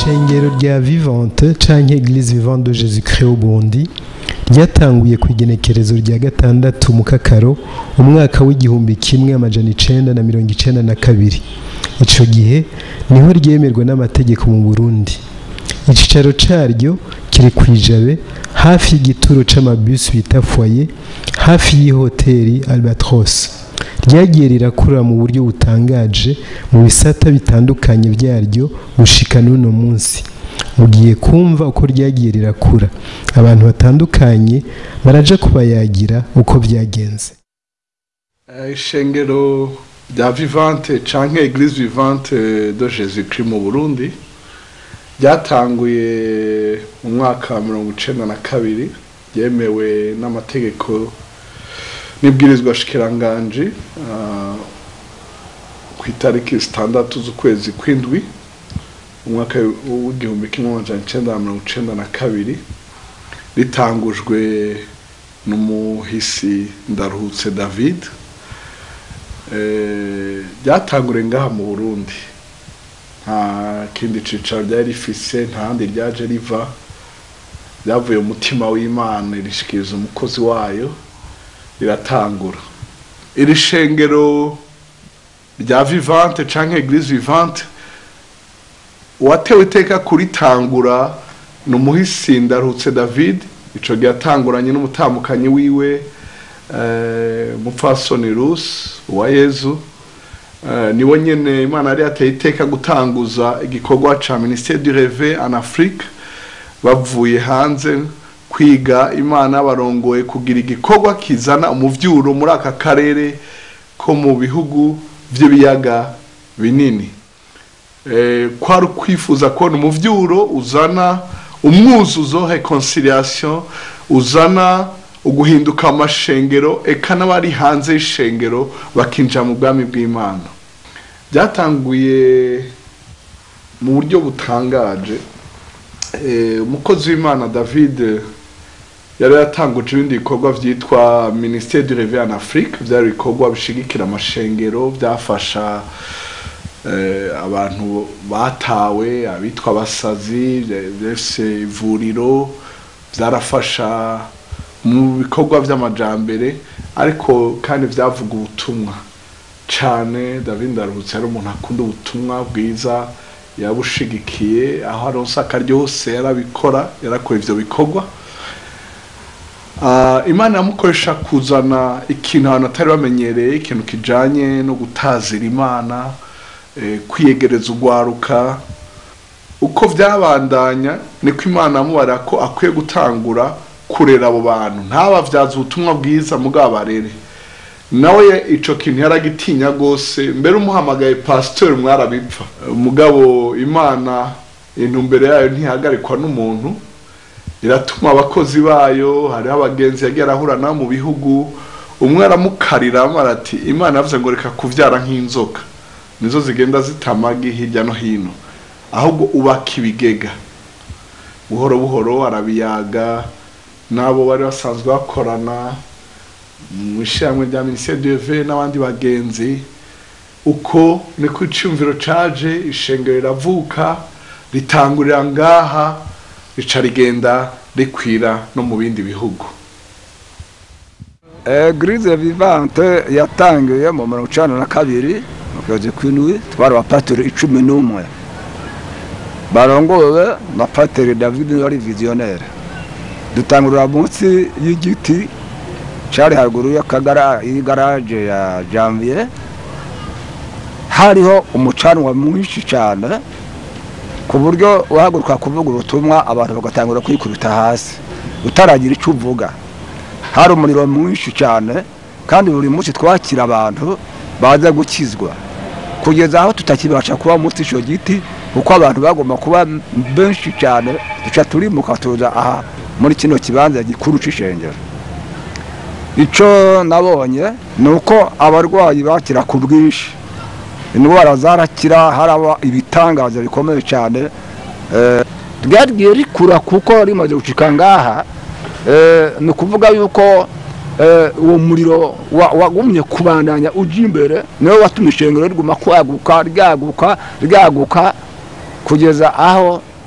ishengero rya vivante canke eglise vivante de jésus christ au burundi ryatanguye ku igenekerezo rya gatandatu mu kakaro umwaka w'igihumbi kimwe amajana icenda na mirongo icenda na kabiri ico gihe niho ryemerwa n'amategeko mu burundi icicaro caryo kiri kwijabe hafi y'igituro c'amabus bita foyer hafi y'ihoteri albatros ryagiye rirakura mu buryo butangaje mu bisata bitandukanye vyaryo gushika n'uno munsi mugiye kumva uko ryagiye rirakura abantu batandukanye baraja kubayagira uko vyagenze ishengero rya vivante canke eglise vivante de jésus christ mu burundi ryatanguye mu mwaka wa mirongo icenda na kabiri ryemewe n'amategeko n'ibwirizwa shikiranganji ku itariki zitandatu z'ukwezi kw'indwi umwaka w'igihumbi kimwe amajana icenda na mirongo icenda na kabiri ritangujwe n'umuhisi ndaruhutse david ryatangure ngaha mu burundi nta kindi cicaro ryari rifise nta handi ryaje riva ryavuye umutima w'imana irishikiriza umukozi wayo riratangura iri shengero rya vivante canke eglise vivante uwatewe iteka kuritangura ni umuhisi ndarutse david ico gihe atanguranye n'umutamukanyi wiwe mupfasoni rusi uwa yezu niwe nyene imana yari yateye iteka gutanguza igikorwa ca ministere du reve en afrique bavuye hanze kwiga imana barongoye kugira igikorwa kizana umuvyuro muri aka karere ko mu bihugu vy'ibiyaga binini kwari ukwifuza kubona umuvyuro uzana umwuzuzo reconciliation uzana uguhinduka amashengero eka n'abari hanze y'ishengero bakinjira mu bwami bw'imana byatanguye mu buryo butangaje umukozi w'imana david yari yatanguje ibindi bikorwa byitwa ministere du reve en afrique byari ibikorwa bishigikira amashengero byafasha abantu batawe abitwa abasazi byese ivuriro byarafasha mu bikorwa by'amajambere ariko kandi byavuga ubutumwa cyane david ndaruhutse yari umuntu akunda ubutumwa bwiza yabushigikiye aho aronse akaryose yarabikora yarakora ivyo bikorwa imana yamukoresha kuzana ikintu abantu atari bamenyereye ikintu kijanye no gutazira imana kwiyegereza urwaruka uko byabandanya niko imana yamubara ko akwiye gutangura kurera abo bantu ntabavyaza ubutumwa bwiza mugabo barere nawe ico kintu yaragitinya gose mbere umuhamagaye pasteur mwarabipfa mugabo imana intumbere yayo ntihagarikwa n'umuntu iratuma abakozi bayo hariho abagenzi yagiye arahura nabo mu bihugu umwe aramukarira arati imana yavuze ngo reka kuvyara nk'inzoka nizo zigenda zitamagi hirya no hino ahubwo ubaka ibigega buhoro buhoro arabiyaga n'abo bari basanzwe bakorana mu ishyirahamwe rya minisiteri d'eve n'abandi bagenzi uko niko iciyumviro caje ishengero riravuka ritangurira ngaha rica rigenda rikwira no mu bindi bihugu eglise vivante yatangiye mu mirongo icana na kabiri mu kwezi kw'indwi twari abapatiri icumi n'umwe barongowe na patiri david wari visionnaire dutangurira munsi y'igiti cari haruguru y'igaraje ya janvier hariho umucanwa mwinshi cyane ku buryo uhaguruka kuvuga ubutumwa abantu bagatangura kwikubita hasi utaragira icyo uvuga hari umuriro mwinshi cyane kandi buri munsi twakira abantu baza gukizwa kugeza aho tutakibasha kuba munsi icyo giti kuko abantu bagomba kuba benshi cyane duca turimuka tuza aha muri kino kibanza gikuru c'ishengero icyo nabonye ni uko abarwayi bakira ku bwinshi indwara zarakira haraba ibitangaza bikomeye cyane ryagiye rikura kuko rimaze gucika ngaha ni ukuvuga yuko uwo muriro wagumye kubandanya ujya imbere niwo watumye ishengero riguma kwaguka ryaguka ryaguka kugeza aho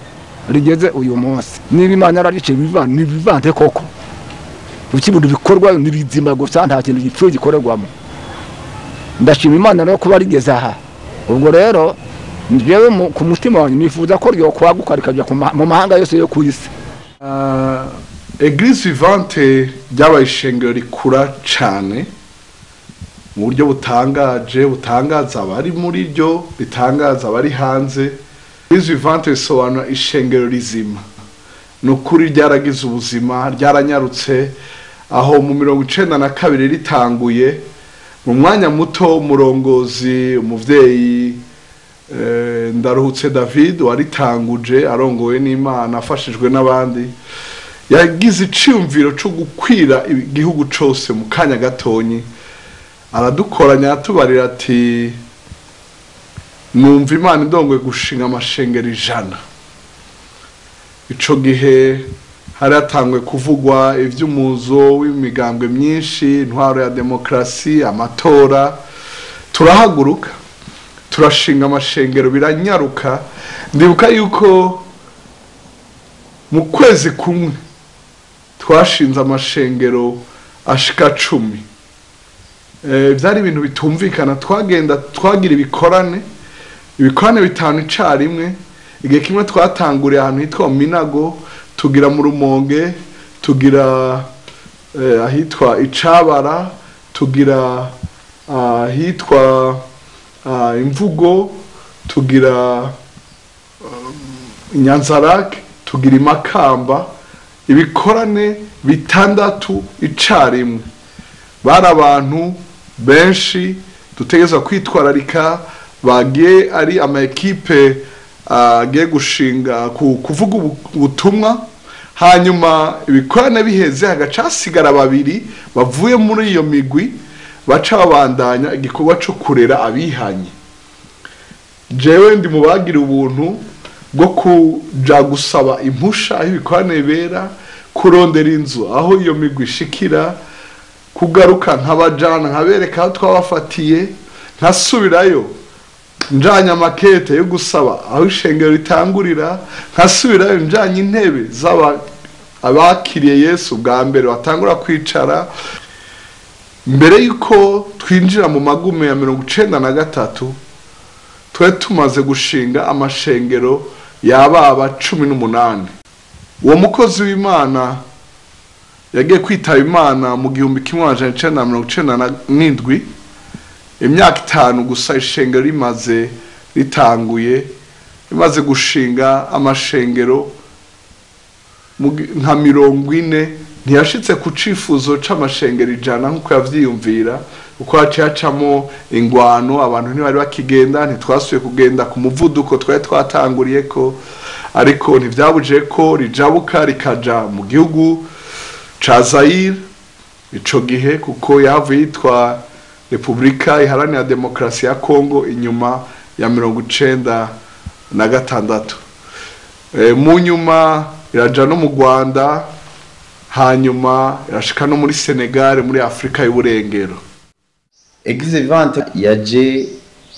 rigeze uyu munsi niba imana yarariciye ntibivante koko ibintu bikorwa ni bizima gusa nta kintu gipfuye gikorerwamo ndashima imana rero kuba rigeze aha ubwo rero njyewe ku mutima wanjye nifuza ko ryokwaguka rikajya mu mahanga yose yo ku isi eglise vivante ryabaye ishengero rikura cyane mu buryo butangaje butangaza abari muri ryo bitangaza abari hanze eglise vivante risobanura ishengero rizima ni ukuri ryaragize ubuzima ryaranyarutse aho mu mirongo icenda na kabiri ritanguye mu mwanya muto umurongozi umuvyeyi ndaruhutse david waritanguje arongowe n'imana afashijwe n'abandi yagize iciyumviro cyo gukwira igihugu cyose mu kanya gatonyi aradukoranya atubarira ati numva imana indongoye gushinga amashengero ijana icyo gihe hari hatangwe kuvugwa iby'umuzo w'imigambwe myinshi intwaro ya demokarasi amatora turahaguruka turashinga amashengero biranyaruka ndibuka yuko mu kwezi kumwe twashinze amashengero ashika cumi byari ibintu bitumvikana twagenda twagira ibikorane ibikorane bitanu icyarimwe igihe kimwe twatanguriye ahantu hitwa minago tugira mu rumonge tugira ahitwa icabara tugira ahitwa imvugo tugira inyanzarake tugira imakamba ibikorane bitandatu icyarimwe bari abantu benshi dutegereza kwitwararika bagiye ari ama ekipe agiye gushinga kuvuga ubutumwa hanyuma ibikorane biheze hagaca hasigara babiri bavuye muri iyo migwi baca babandanya igikorwa cyo kurera abihanye jewe ndi mu bagira ubuntu bwo kuja gusaba impusha aho ibikorane bibera kurondera inzu aho iyo migwi ishikira kugaruka nkabajana nkabereka aho twabafatiye nkasubirayo njanye amakete yo gusaba aho ishengero ritangurira nkasubirayo njanye intebe z'aba abakiriye yesu bwa mbere batangura kwicara mbere y'uko twinjira mu magume ya mirongo icenda na gatatu twari tumaze gushinga amashengero yababa cumi n'umunani uwo mukozi w'imana yagiye kwitaba imana mu gihumbi kimwe amajana icenda na mirongo icenda n'indwi imyaka itanu gusa ishengero rimaze ritanguye rimaze gushinga amashengero nka mirongo ine ntiyashitse ku cifuzo c'amashengero ijana nk'uko yavyiyumvira uko haciye hacamo ingwano abantu ntibari bakigenda ntitwasubiye kugenda ku muvuduko twari twatanguriye ko ariko ntivyabuje ko rijabuka rikaja mu gihugu ca Zaire ico gihe kuko yahavuye yitwa Repubulika iharanira demokarasi ya Kongo inyuma ya mirongo icenda na gatandatu e, mu nyuma iraja no mu Rwanda hanyuma irashika no muri Senegal muri Afrika y'uburengero Eglise Vivante yaje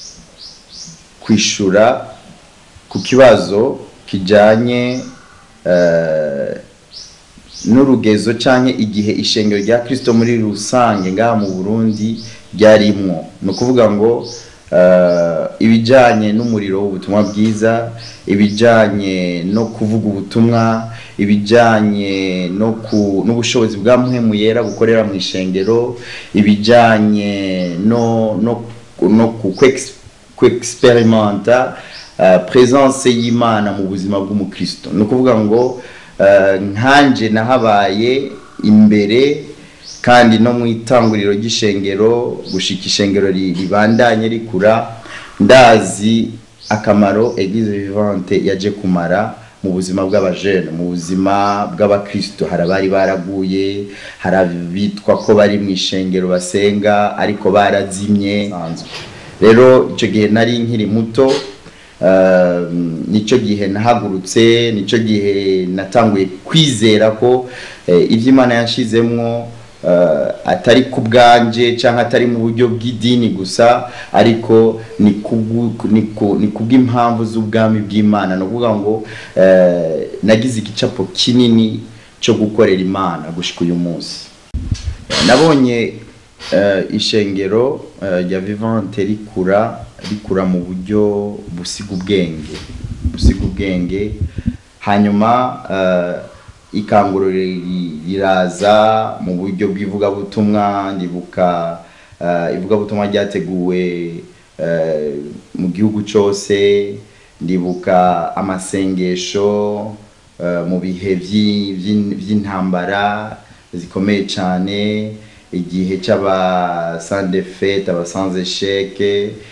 kwishura ku kibazo kijanye uh, n'urugezo canke igihe ishengero rya Kristo muri rusange ngaha mu Burundi ryarimwo ni ukuvuga ngo uh, ibijanye n'umuriro w'ubutumwa bwiza ibijanye no kuvuga ubutumwa ibijanye no ku n'ubushobozi bwa mpwemu yera bukorera mu ishengero ibijanye no no no ku experimenta uh, presence y'Imana mu buzima bw'umukristo ni ukuvuga ngo nkanje nahabaye imbere kandi no mu itanguriro ry'ishengero gushika ishengero ribandanye rikura ndazi akamaro eglise vivante yaje kumara mu buzima bw'abajene mu buzima bw'abakristo hari abari baraguye hari abitwa ko bari mu ishengero basenga ariko barazimye rero icyo gihe nari nkiri muto nicyo gihe nahagurutse nicyo gihe natanguye kwizera ko ibyo imana yashizemwo eh, atari ku bwanje cyangwa atari mu buryo bw'idini gusa ariko ni kubwu- ni ku- ni kubw'impamvu z'ubwami bw'imana ni ukuvuga ngo eh, nagize igicapo kinini cyo gukorera imana gushika uyu munsi nabonye eh, ishengero eh, rya vivante rikura rikura mu buryo busiga ubwenge busiga ubwenge hanyuma eh, ikanguro ri- riraza mu buryo bw'ivugabutumwa ndibuka eh, ivugabutumwa ryateguwe eh, mu gihugu cyose ndibuka amasengesho eh, mu bihe by'i- by'in- by'intambara zikomeye cyane igihe cy'aba sans defete aba sans échec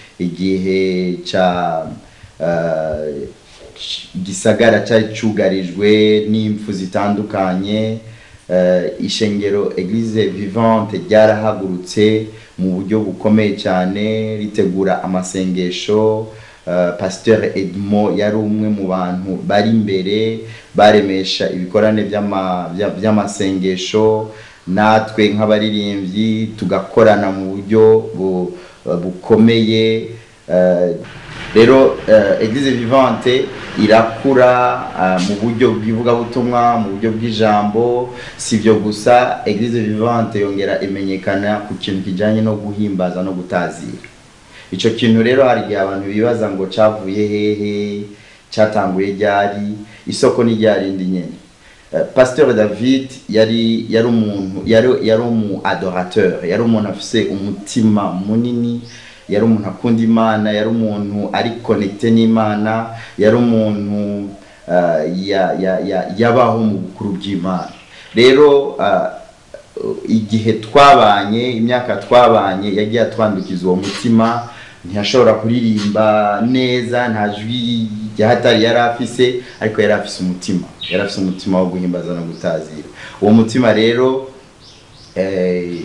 igihe cya eh, gisagara cyari cyugarijwe n'impfu zitandukanye eh, ishengero eglise vivante ryarahagurutse mu buryo bukomeye cyane ritegura amasengesho eh, pasteur edmond yari umwe mu bantu bari imbere baremesha ibikorane by'ama- bya- by'amasengesho natwe nk'abaririmbyi tugakorana mu buryo bu- bukomeye eh, rero eh, eglise vivante irakura eh, mu buryo bw'ivugabutumwa mu buryo bw'ijambo si ibyo gusa eglise vivante yongera imenyekana ku kintu kijyanye no guhimbaza no gutazira icyo kintu rero hari igihe abantu bibaza ngo cyavuye hehe cyatanguye ryari isoko ni ryarindi nyine Eh, pasteur david yari yari umuntu yari yari umu adorateur yari umuntu afise umutima munini yari umuntu akunda imana yari umuntu ari connecté n'imana yari umuntu eh, ya- ya- ya- yabaho mu bukuru bw'imana rero eh, igihe twabanye imyaka twabanye yagiye atwandukiza uwo mutima ntiyashobora kuririmba neza nta jwi ryahatari yari afise ariko yari afise umutima yari afise umutima wo guhimbaza no gutazira uwo mutima rero eh,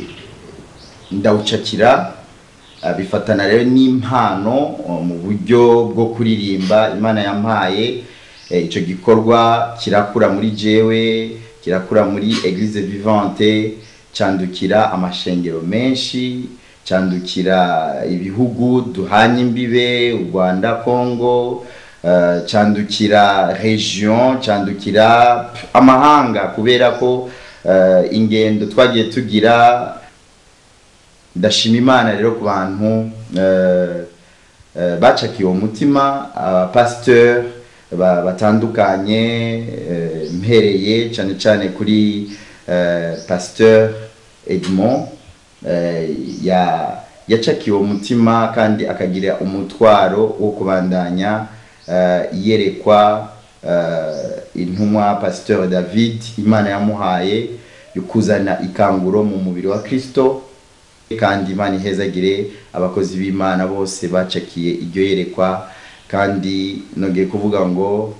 ndawucakira ah, bifatana rero n'impano oh, mu buryo bwo kuririmba imana yampaye Eh, ico gikorwa kirakura muri jewe kirakura muri eglise vivante candukira amashengero menshi candukira ibihugu duhanye imbibe u rwanda congo eh, candukira region candukira amahanga kubera ko eh, ingendo twagiye tugira ndashima imana rero ku bantu eh, eh, bacakiye uwo mutima abapasiteur ba- batandukanye eh, mpereye cyane cyane kuri eh, pasteur edmond eh, ya yacakiye uwo mutima kandi akagira umutwaro wo kubandanya eh, yerekwa eh, intumwa pasteur david imana yamuhaye yo kuzana ikanguro mu mubiri wa kristo kandi imana ihezagire abakozi b'imana bose bacakiye iryo yerekwa kandi nongeye kuvuga ngo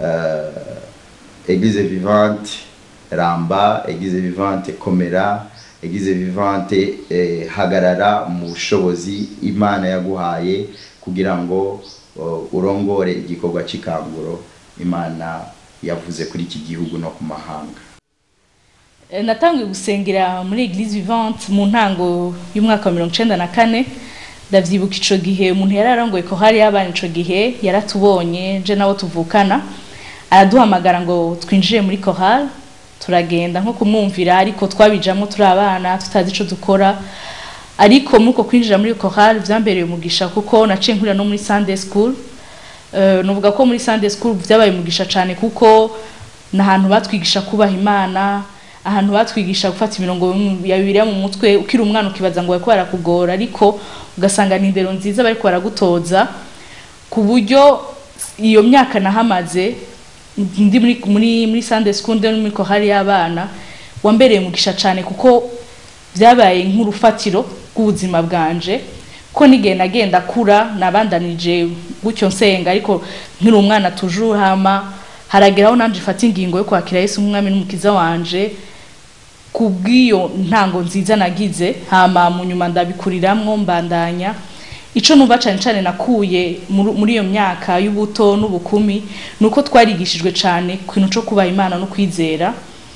uh, eglise vivante ramba eglise vivante komera eglise vivante eh, hagarara mu bushobozi imana yaguhaye kugira ngo uh, urongore igikorwa cy'ikanguro imana yavuze kuri iki gihugu no ku mahanga Eh, natangiye gusengera muri eglise vivante mu ntango y'umwaka wa mirongo icenda na kane ndavyibuka ico gihe umuntu yari arongoye ko hari abana ico gihe yaratubonye je nabo tuvukana araduhamagara ngo twinjire muri chorale turagenda nko kumwumvira ariko twabijamwo turi abana tutazi ico dukora ariko muri uko kwinjira muri chorale vyambereye umugisha kuko naciye nkurira no muri Sunday school Eh, nuvuga ko muri Sunday school vyabaye umugisha cane kuko n'ahantu batwigisha kubaha imana ahantu batwigisha gufata imirongo ya bibiliya mu mutwe ukiri umwana ukibaza ngo bariko barakugora ariko ugasanga ni indero nziza bariko baragutoza ku buryo iyo myaka nahamaze ndi muri muri muri Sunday school ndi no muri kohari y'abana wambereye umugisha cane kuko byabaye nk'urufatiro rw'ubuzima bwanje ko n'igihe nagenda kura nabandanije gutyo nsenga ariko nkiri umwana tujuru hama harageraho nanje ifata ingingo yo kwakira Yesu nk'umwami n'umukiza wanje kubw'iyo ntango nziza nagize hama mu nyuma ndabikuriramwo mbandanya ico numva cane cane nakuye muri muri iyo myaka y'ubuto n'ubukumi nuko twarigishijwe cane ku kintu co kubaha imana no kwizera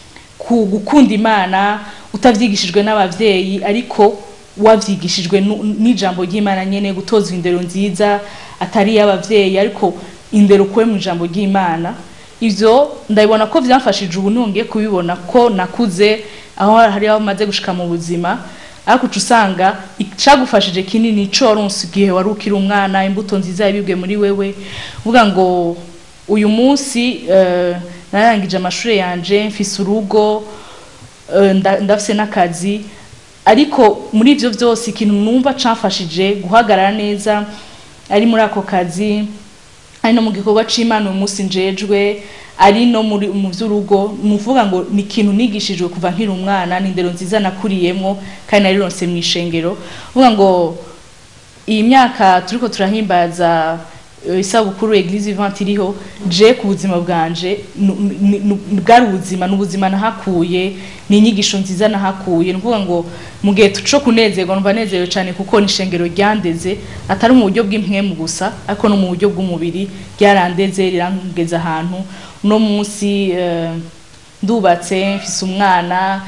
ku gukunda imana utavyigishijwe n'abavyeyi ariko wavyigishijwe nu- n'ijambo ry'imana nyene gutozwa indero nziza atari y'abavyeyi ariko indero kuwe mu ijambo ry'imana ivyo ndabibona ko vyamfashije ubu nongeye kubibona ko nakuze aho hari aho maze gushika mu buzima ariko uca usanga icagufashije kinini ico waronse igihe wari ukiri umwana imbuto nziza yabibwe muri wewe uvuga ngo uyu munsi eh, narangije amashuri yanje mfise urugo eh, nda- ndafise n'akazi ariko muri ivyo vyose ikintu numva camfashije guhagarara neza ari muri ako kazi ari no mu gikorwa c'imana uyu munsi njejwe ari no muri mu vy'urugo ni ukuvuga ngo ni ikintu nigishijwe kuva nkiri umwana ni indero nziza nakuriyemwo kandi narironse mw'ishengero uvuga ngo iyi myaka turiko turahimbaza eh, isabukuru eglise vivante iriho je ku buzima bwanje nu- ni- nu- bwari ubuzima n'ubuzima nahakuye ni inyigisho nziza nahakuye ni ukuvuga ngo mu gihe co kunezerwa numva nezerewe cyane kuko ni ishengero ryandeze atari mu buryo bw'impwemu gusa ariko no mu buryo bw'umubiri ryarandeze rirangeza ahantu uno munsi eh, ndubatse mfise umwana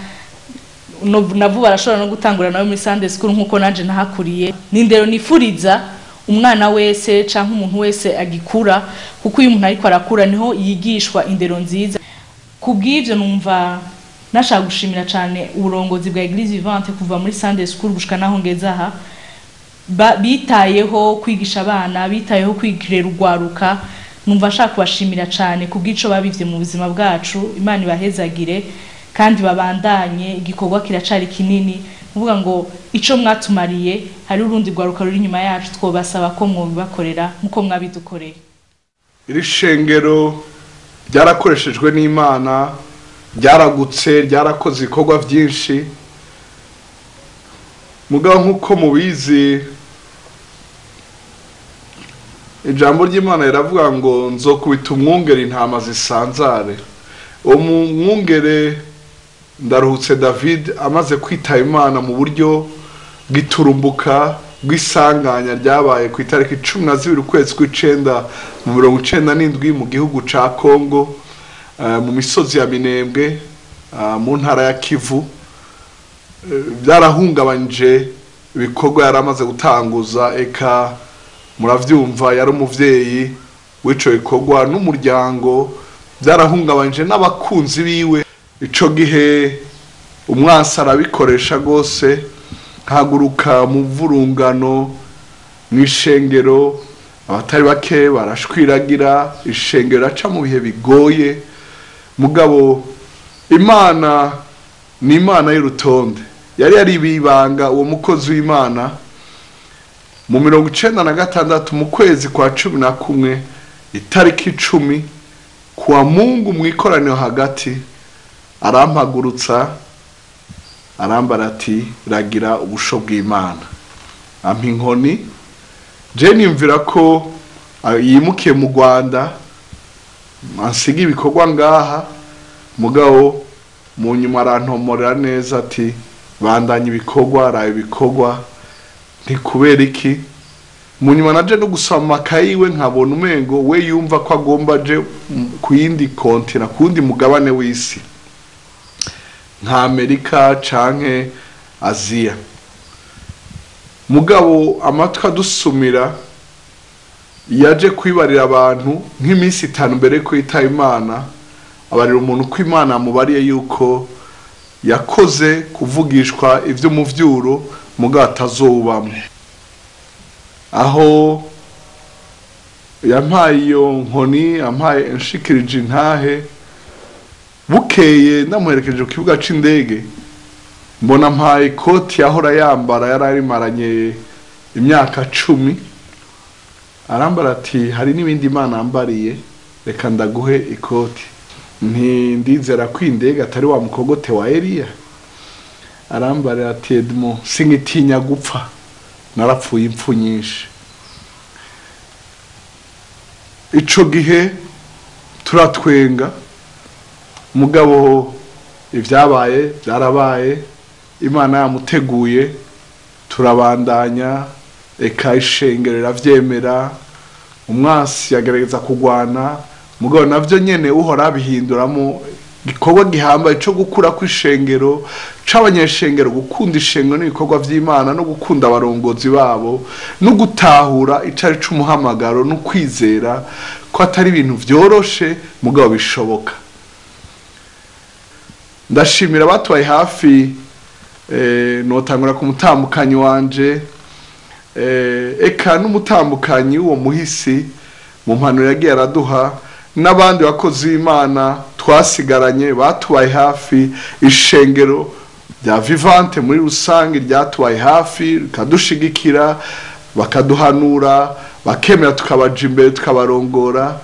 no navuba arashobora no gutangura nawe muri Sunday school nkuko nanje nahakuriye nindero nifuriza umwana wese canke umuntu wese agikura kuko iyo umuntu ariko arakura niho yigishwa indero nziza kubw'ivyo numva nashaka gushimira cane uburongozi bwa Eglise Vivante kuva muri Sunday school gushika naho ngeze aha ba- bitayeho kwigisha abana bitayeho kwigirira urwaruka numva nshaka kubashimira cyane kubw'ico babivye mu buzima bwacu imana ibahezagire kandi babandanye igikorwa kiracari kinini kuvuga ngo ico mwatumariye hari urundi rwaruka ruri inyuma yacu twobasaba ko mwobibakorera nkuko mwabidukoreye iri shengero ryarakoreshejwe n'imana ryaragutse ryarakoze ibikorwa byinshi mugabo nk'uko mubizi ijambo ry'imana riravuga ngo nzokubita umwungere intama zisanzare uwo mwungere ndaruhutse david amaze kwitaba imana mu buryo bw'iturumbuka bw'isanganya ryabaye ku itariki cumi na zibiri ukwezi kw'icenda mu mirongo icenda n'indwi mu gihugu ca kongo eh, mu misozi ya minembwe eh, mu ntara ya kivu Eh, byarahungabanyije ibikorwa yari amaze gutanguza eka muravyumva yari umuvyeyi w'ico gikorwa n'umuryango byarahungabanyije n'abakunzi biwe ico gihe umwasi arabikoresha rwose haguruka mu vurungano mu ishengero abatari bake barashwiragira ishengero aca mu bihe bigoye mugabo imana ni imana y'urutonde yari yaribibanga uwo mukozi w'imana mu mirongo icenda na gatandatu mu kwezi kwa cumi na kumwe itariki icumi kuwa mungu mu ikoraniro hagati arampagurutsa arambara ati ragira ubusho bw'imana ampa inkoni je niyumvira ko ah, yimukiye mu rwanda ansiga ibikorwa ngaha mugabo mu nyuma arantomorera neza ati bandanya ibikorwa raye ibikorwa ntikubera iki mu nyuma naje no gusoma amakayi we nkabona umengo we yumva ko agomba aje mm, ku yindi kontina ku wundi mugabane w'isi nka amerika canke aziya mugabo amatwi adusumira yaje kwibarira abantu nk'iminsi itanu mbere yuko yitaba imana abarira umuntu ko imana yamubariye yuko yakoze kuvugishwa ivy'umuvyuro mugabo atazobamwo aho yampaye iyo nkoni yampaye inshikirije intahe bukeye ndamuherekeje ku kibuga c'indege mbona mpaye ikoti yahora yambara yari arimaranye imyaka cumi arambara ati hari n'ibindi imana yambariye reka ndaguhe ikoti nti ndizera ko indege atari wa mukogote wa eliya arambara ati edmo singitinya gupfa narapfuye impfu nyinshi ico gihe turatwenga mugabo ibyabaye byarabaye imana yamuteguye turabandanya eka ishengero riravyemera umwasi yagerageza kugwana mugabo navyo nyene uhora abihinduramo igikorwa gihambaye cyo gukura kw'ishengero c'abanyeshengero gukunda ishengero n'ibikorwa vy'imana no gukunda abarongozi babo no gutahura icari c'umuhamagaro no kwizera ko atari ibintu vyoroshe mugabo bishoboka ndashimira abatubaye hafi eh, notangura ku mutambukanyi wanje eh, eka n'umutambukanyi w'uwo muhisi mu mpanuro yagiye araduha n'abandi bakozi b'imana twasigaranye batubaye hafi ishengero rya vivante muri rusange ryatubaye hafi rikadushigikira bakaduhanura bakemera tukabaja imbere tukabarongora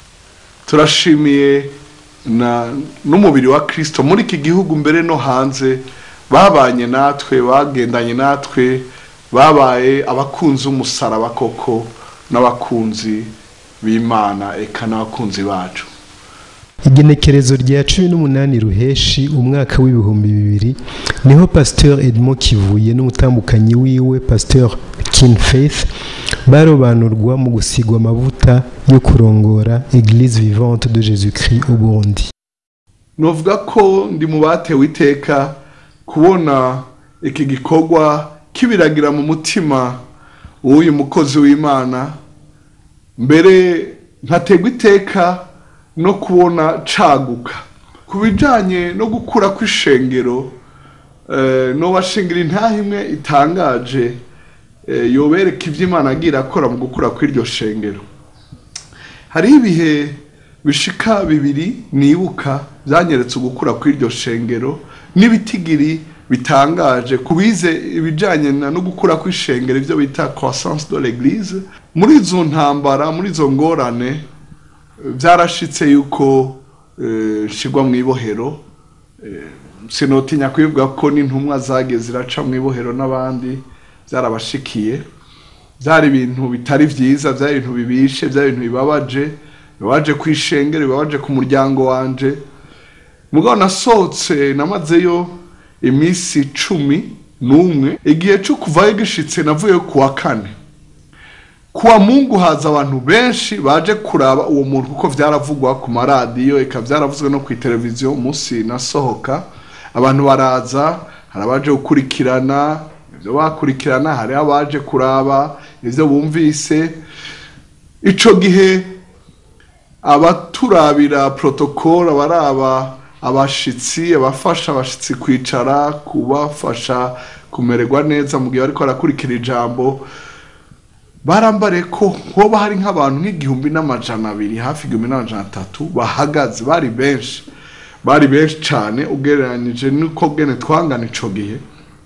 turashimiye na n'umubiri wa kirisito muri iki gihugu mbere no hanze babanye natwe bagendanye natwe babaye abakunzi b'umusaraba koko n'abakunzi b'imana eka n'abakunzi bacu igenekerezo rya cumi n'umunani ruheshi umwaka w'ibihumbi bibiri niho pasteur edmond kivuye n'umutambukanyi wiwe pasteur kin faith barobanurwa mu gusigwa amavuta yo kurongora eglise vivante de jésus christ au burundi novuga ko ndi mu batewe iteka kubona iki gikorwa kibiragira mu mutima w'uyu mukozi w'imana mbere nkategwa iteka no kubona caguka ku bijanye no gukura kw'ishengero eh, no bashingira intaha imwe itangaje eh, yobereka ivyo imana agira akora mu gukura kw'iryo shengero hariho ibihe bishika bibiri nibuka byanyeretse ugukura kw'iryo shengero n'ibitigiri bitangaje kubize ibijanye na no gukura kw'ishengero ivyo bita croissance de l'église muri izo ntambara muri izo ngorane byarashitse yuko eh, nshigwa mu ibohero eh, sinotinya kwivuga ko n'intumwa zagiye ziraca mu ibohero n'abandi byarabashikiye byari ibintu bitari byiza byari ibintu bibishe byari ibintu bibabaje bibabaje ku ishengero bibabaje ku muryango wanje mugabo nasohotse namazeyo iminsi cumi n'umwe igihe cyo kuvayo gishitse navuyeyo ku wa kane kuwa mungu haza abantu benshi baje kuraba uwo muntu kuko vyaravugwa ku maradiyo eka vyaravuzwe no ku televiziyo umunsi nasohoka abantu baraza hari abaje gukurikirana ivyo bakurikirana hari abaje kuraba ivyo bumvise ico gihe abaturabira protokole abaraba abashitsi abafasha abashitsi kwicara kubafasha kumererwa neza mu gihe bariko barakurikira ijambo barambare ko hoba hari nk'abantu nk'igihumbi n'amajana abiri hafi igihumbi n'amajana atatu bahagaze bari benshi bari benshi cyane ugereranyije n'uko bwene twangana ico gihe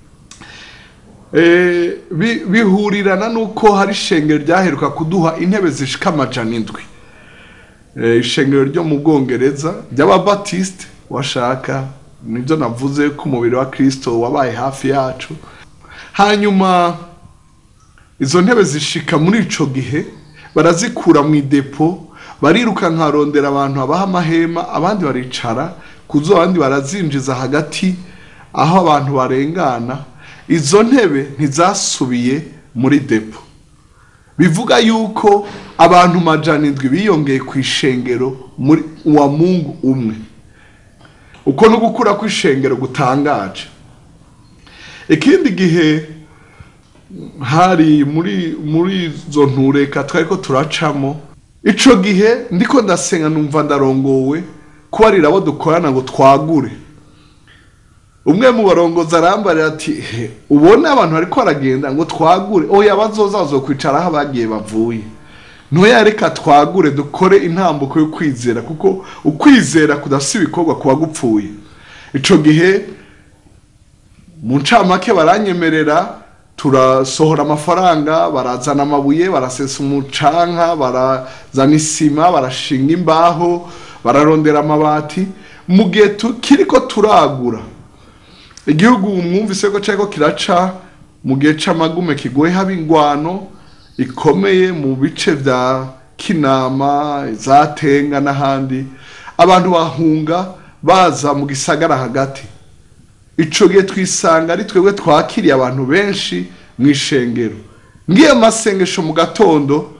Eh, bi- bihurirana n'uko hari ishengero ryaheruka kuduha intebe zishika amajana indwi Eh, ishengero ryo mu bwongereza ry'ababatisite washaka nibyo navuze ko umubiri wa kirisito wabaye hafi yacu hanyuma izo ntebe zishika muri ico gihe barazikura mu idepo bariruka nkarondera abantu babaha amahema abandi baricara kuzo abandi barazinjiza hagati aho abantu barengana izo ntebe ntizasubiye muri depo bivuga yuko abantu majana indwi biyongeye ku ishengero muri wa mungu umwe uko no gukura kw'ishengero gutangaje ikindi gihe hari muri muri izo ntureka twari ko turacamo ico gihe ndiko ndasenga numva ndarongowe kubarira abo dukorana ngo twagure umwe mu barongozi arambarira ati "He, ubone abantu bariko baragenda ngo twagure oya bazoza bazokwicara aho abagiye bavuye ntoya reka twagure dukore intambuko yo kwizera kuko ukwizera kudafise ibikorwa kuba gupfuye ico gihe mu ncamake baranyemerera turasohora amafaranga barazana amabuye barasesa umucanka barazana isima barashinga imbaho bararondera amabati mu gihe kiriko turagura igihugu mwumvise ko cyariko kiraca mu gihe c'amagume kigoye haba ingwano ikomeye mu bice vya kinama zatenga n'ahandi abantu bahunga baza mu gisagara hagati ico gihe twisanga ari twebwe twakiriye abantu benshi mu ishengero ngiye masengesho mu gatondo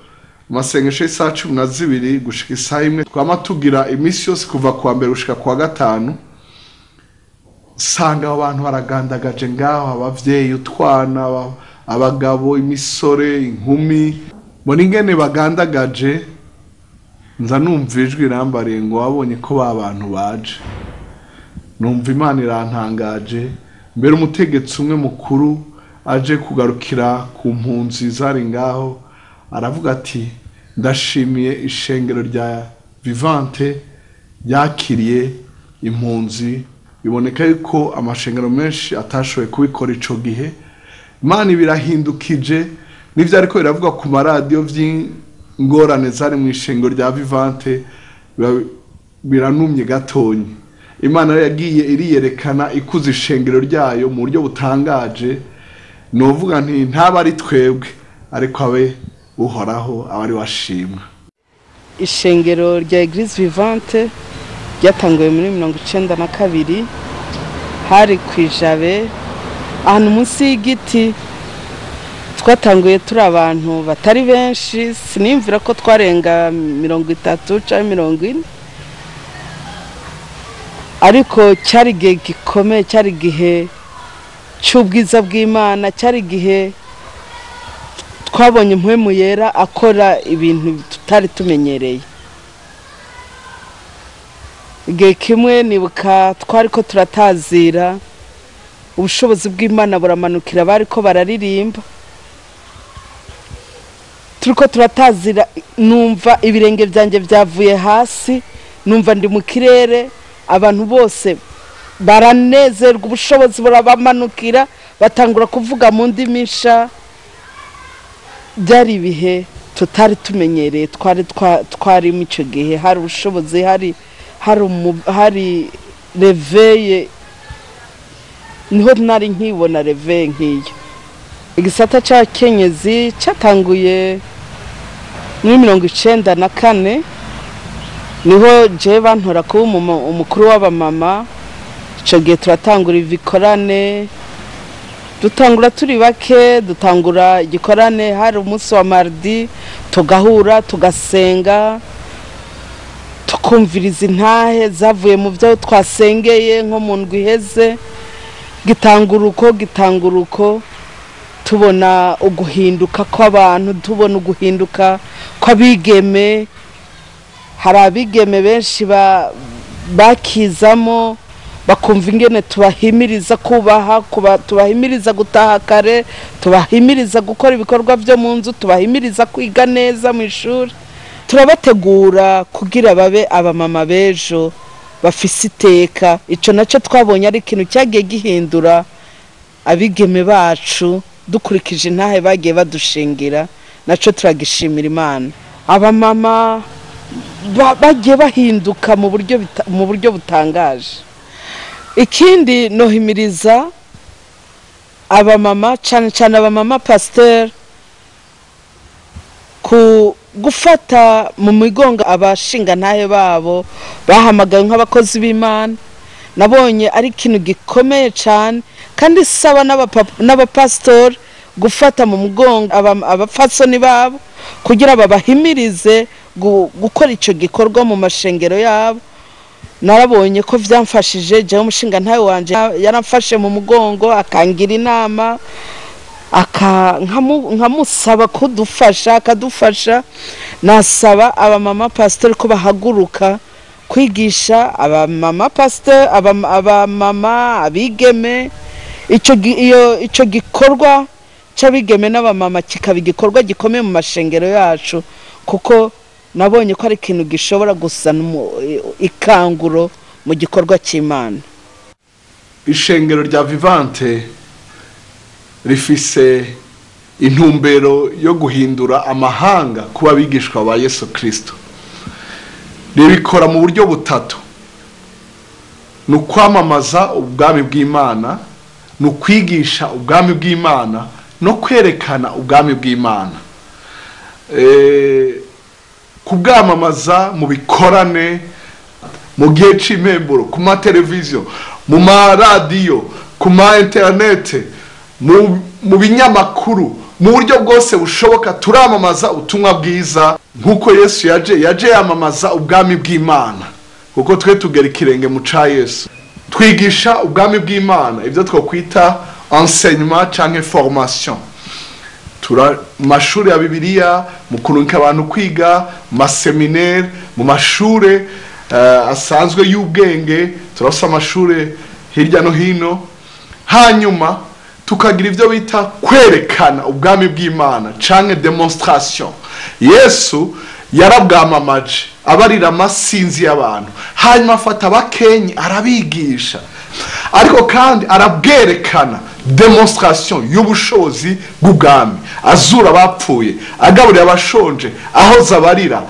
amasengesho y'isaha cumi na zibiri gushika isaha imwe twama tugira iminsi yose kuva kuwa mbere gushika kuwa gatanu usanga abo bantu baragandagaje ngaho abavyeyi utwana aba- abagabo imisore inkumi mbona ingene bagandagaje nza numva ijwi irambariye ngo wabonye ko ba bantu baje numva imana irantangaje mbere umutegetsi umwe mukuru aje kugarukira ku mpunzi zari ngaho aravuga ati ndashimiye ishengero rya vivante ryakiriye impunzi biboneka yuko amashengero menshi atashoboye kubikora ico gihe imana ibirahindukije n'ivyo ariko biravuga ku maradiyo vy'ingorane zari mu ishengero rya vivante biba- biranumye gatonyi imana rero yagiye iriyerekana ikuza ishengero ryayo mu buryo butangaje novuga nti ntaba ari twebwe ariko abe uhoraho aba ari washimwa ishengero rya eglise vivante ryatanguwe muri mirongo icenda na kabiri hari ku ijabe ahantu munsi y'igiti twatanguye turi abantu batari benshi siniyumvira ko twarenga mirongo itatu cyangwa mirongo ine ariko cyari igihe gikomeye cyari igihe cy'ubwiza bw'imana cyari igihe twabonye impwemu yera akora ibintu tutari tumenyereye igihe kimwe nibuka twari ko turatazira ubushobozi bw'imana buramanukira bari ko bararirimba turi ko turatazira numva ibirenge byanjye byavuye hasi numva ndi mu kirere abantu bose baranezerwa ubushobozi burabamanukira batangura kuvuga mu ndimi nsha byari ibihe tutari tumenyereye twari twa- twarimo icyo gihe hari ubushobozi hari hari umu- hari reveye niho nari nkibona reveye nk'iyo igisata cya kenyezi cyatanguye muri mirongo icenda na kane niho jewe bantora kuba umuma- umukuru w'abamama icyo gihe turatangura ibikorane dutangura turi bake dutangura igikorane hari umunsi wa mardi tugahura tugasenga tukumviriza intahe zavuye mu byo twasengeye nko mu ndwi iheze gitangura uko gitangura uko tubona uguhinduka kw'abantu tubona uguhinduka kw'abigeme hari abigeme benshi ba- bakizamo bakumva ingene tubahimiriza kubaha kuba- tubahimiriza gutaha kare tubahimiriza gukora ibikorwa byo mu nzu tubahimiriza kwiga neza mu ishuri turabategura kugira babe abamama b'ejo bafise iteka icyo nacyo twabonye ari ikintu cyagiye gihindura abigeme bacu dukurikije intahe bagiye badushingira nacyo turagishimira imana abamama ba- bagiye bahinduka mu buryo bita- mu buryo butangaje ikindi nohimiriza abamama cyane cyane abamama pasiteri ku gufata mu migongo abashingantahe babo bahamagawe nk'abakozi b'imana nabonye ari ikintu gikomeye cyane kandi saba n'abapa- n'abapasitori gufata mu mugongo aba- abapfasoni babo kugira babahimirize gu- gukora icyo gikorwa mu mashengero yabo narabonye ko byamfashije jyaho umushinga ntawe wanjye yaramfashe mu mugongo akangira inama aka- nkamu- nkamusaba kudufasha akadufasha nasaba abamama pasitori ko bahaguruka kwigisha abamama pasitori abam- abamama abigeme icyo gi- iyo- icyo gikorwa cy'abigeme n'abamama kikaba igikorwa gikomeye mu mashengero yacu kuko nabonye ko ari ikintu gishobora gusana umu- ikanguro mu gikorwa cy'imana ishengero rya vivante rifise intumbero yo guhindura amahanga kuba abigishwa ba yesu kirisito ribikora mu buryo butatu ni ukwamamaza ubwami bw'imana ni ukwigisha ubwami bw'imana no kwerekana ubwami bw'imana Eh, kubwamamaza mu bikorane mu gihe cy'impemburo ku mateleviziyo mu maradiyo ku ma interinete mu mu binyamakuru mu buryo bwose bushoboka turamamaza ubutumwa bwiza nk'uko yesu yaje yaje yamamaza ubwami bw'imana kuko twe tugera ikirenge mu ca yesu twigisha ubwami bw'imana ibyo twakwita enseignement cyangwa formation tura mu mashuri ya bibiliya mu kurungika abantu kwiga mu maseminere mu mashuri eh, asanzwe y'ubwenge turafite amashuri hirya no hino hanyuma tukagira ibyo bita kwerekana ubwami bw'imana canke demonstration yesu yarabwamamaje abarira amasinzi y'abantu hanyuma afata abakenyi arabigisha ariko kandi arabwerekana demonstration y'ubushobozi bw'ubwami azura abapfuye agaburira abashonje ahoza abarira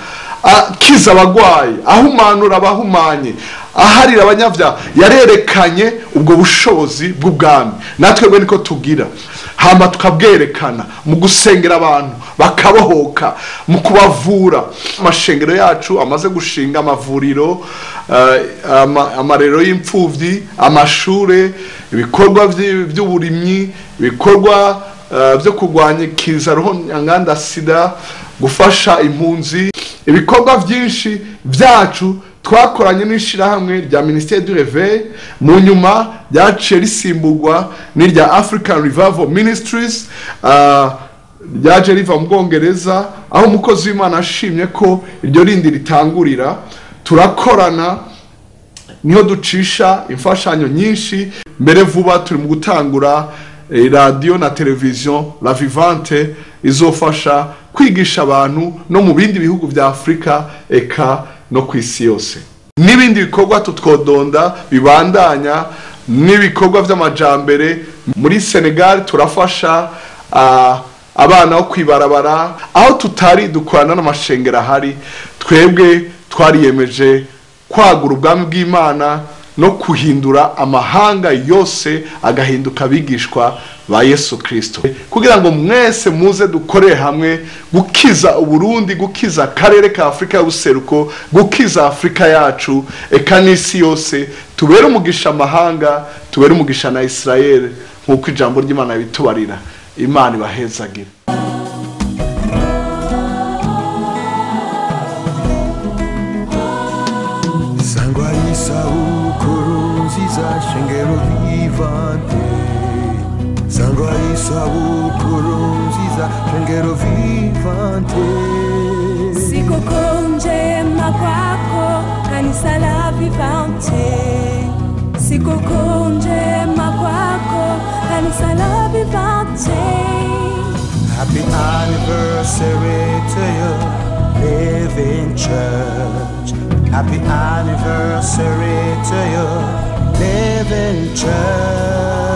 akiza abagwayi ahumanura abahumanye aharira abanyabyaha yarerekanye ubwo bushobozi bw'ubwami natwe niko tugira hama tukabwerekana mu gusengera abantu bakabohoka mu kubavura amashengero yacu amaze gushinga amavuriro eh, ama- amarero y'imfubyi amashure ibikorwa vy- by'uburimyi ibikorwa eh, byo kurwanya ikiza roho nyanganda sida gufasha impunzi ibikorwa byinshi byacu twakoranye n'ishyirahamwe rya minisiteri du reveil mu nyuma ryaciye risimburwa n'irya african revival ministries ah, ryaje riva mu bwongereza aho umukozi w'imana ashimye ko iryo rindi ritangurira turakorana niho ducisha imfashanyo nyinshi mbere vuba turi mu gutangura eh, radiyo na televiziyo la vivante izofasha kwigisha abantu no mu bindi bihugu bya afurika eka no ku isi yose n'ibindi bikorwa tutwodonda bibandanya n'ibikorwa by'amajambere muri senegal turafasha ah, abana bo kwibarabara aho tutari dukorana n'amashengero ahari twebwe twariyemeje kwagura ubwami bw'imana no kuhindura amahanga yose agahinduka abigishwa ba yesu kirisito kugira ngo mwese muze dukorere hamwe gukiza uburundi gukiza akarere ka afurika y'ubuseruko gukiza afurika yacu eka n'isi yose tubere umugisha amahanga tubere umugisha na isirayeli nk'uko ijambo ry'imana bitubarira imana ibahezagire sangwa isabukuru nziza shengero vivante sangwa isabukuru nziza shengero vivante Sikukuu njema kwako kanisa la Vivante, sikukuu njema kwako kanisa la Vivante. happy anniversary to you living church happy anniversary to you living church